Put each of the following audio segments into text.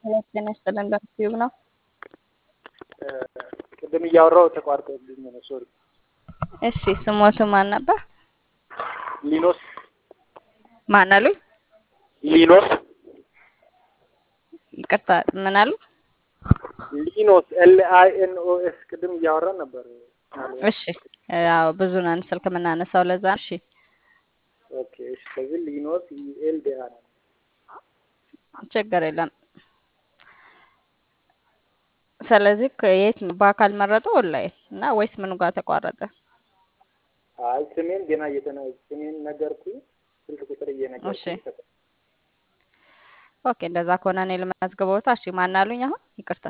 ጤና ይስጥልን በዩቲዩብ ነው። ቅድም እያወራው ተቋርጦብኝ ነው። ሶሪ። እሺ ስሞቱ ማን ነበር? ሊኖስ ማን አሉኝ? ሊኖስ ይቅርታ ምን አሉ? ሊኖስ ኤል አይ ኤን ኦ ኤስ ቅድም እያወራን ነበር። እሺ ያው ብዙ ነን ስልክ የምናነሳው ለዛ። እሺ ኦኬ። እሺ ስለዚህ ሊኖስ ኤል ዲ አር ችግር የለም። ስለዚህ ከየት በአካል መረጡ ኦንላይን እና ወይስ ምኑ ጋር ተቋረጠ? አይ ስሜን ገና እየተነ ስሜን ነገርኩኝ። ስልክ ቁጥር እሺ እየነገርኩኝ ኦኬ፣ እንደዛ ከሆነ እኔ ልመዝግበውታ። እሺ ማን አሉኝ? አሁን ይቅርታ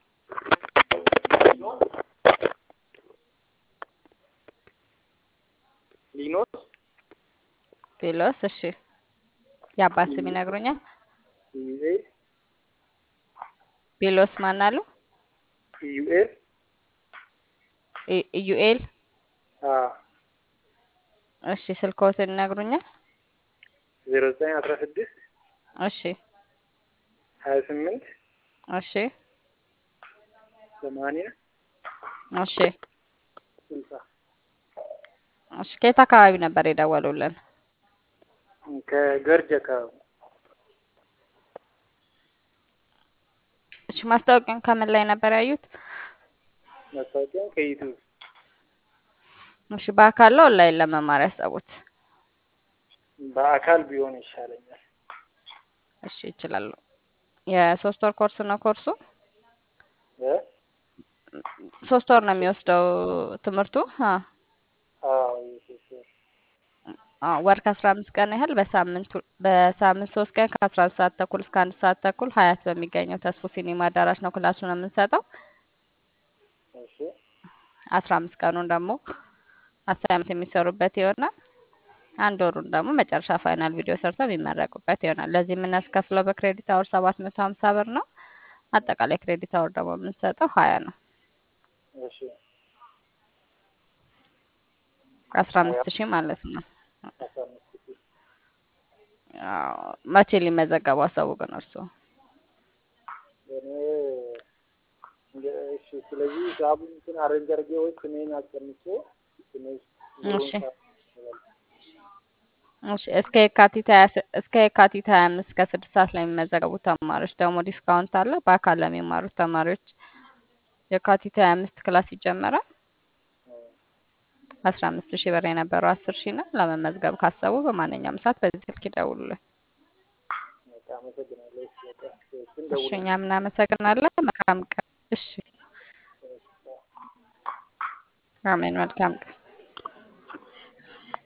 ሊኖስ ቴሎስ። እሺ የአባት ስም ይነግሩኛል? ዩኤል ቤሎስ ማን አሉ? ዩኤል ኢ- ኢዩኤል። አ እሺ ስልክዎትን ይነግሩኛል? ዜሮ ዘጠኝ አስራ ስድስት እሺ ሀያ ስምንት እሺ ሰማንያ እሺ ስልሳ እሺ ከየት አካባቢ ነበር የደወሉልን? ከገርጅ አካባቢ እሺ ማስታወቂያን ከምን ላይ ነበር ያዩት? ማስታወቂያ ከዩቱብ እሺ በአካል ነው ኦንላይን ለመማር ያሰቡት? በአካል ቢሆን ይሻለኛል። እሺ ይችላሉ። የሶስት ወር ኮርስ ነው ኮርሱ። እ ሶስት ወር ነው የሚወስደው ትምህርቱ። አ አዎ የሶስት ወር አ ወር ከአስራ አምስት ቀን ያህል በሳምንት ሁ- በሳምንት ሶስት ቀን ከአስራ አንድ ሰዓት ተኩል እስከ አንድ ሰዓት ተኩል ሀያት በሚገኘው ተስፎ ሲኒማ አዳራሽ ነው ክላሱን የምንሰጠው። እሺ አስራ አምስት ቀኑን ደግሞ አሳይመንት የሚሰሩበት ይሆናል። አንድ ወሩን ደግሞ መጨረሻ ፋይናል ቪዲዮ ሰርተው የሚመረቁበት ይሆናል። ለዚህ የምናስከፍለው በክሬዲት አወር ሰባት መቶ ሀምሳ ብር ነው። አጠቃላይ ክሬዲት አወር ደግሞ የምንሰጠው ሀያ ነው። እሺ አስራ አምስት ሺህ ማለት ነው። አስራ አምስት ሺህ አዎ፣ መቼ ሊመዘገቡ አሰቡ ግን እርስዎ? እኔ እንደ- እሺ ስለዚህ ሂሳቡን እንትን አሬንጅ አድርጌ ወይ ስሜን አስቀምጬ ስሜን እሺ እሺ እስከ የካቲት ሀያ ስ- እስከ የካቲት ሀያ አምስት ከስድስት ሰዓት ላይ የሚመዘገቡ ተማሪዎች ደግሞ ዲስካውንት አለ። በአካል ለሚማሩት ተማሪዎች የካቲት ሀያ አምስት ክላስ ይጀመራል። አስራ አምስት ሺህ ብር የነበረው አስር ሺህ ነው። ለመመዝገብ ካሰቡ በማንኛውም ሰዓት በዚህ ስልክ ይደውሉልን። በቃ አመሰግናለሁ። እሺ በቃ እሱን እሺ ደውል እኛም እናመሰግናለን። መልካም ቀን። እሺ አሜን። መልካም ቀን።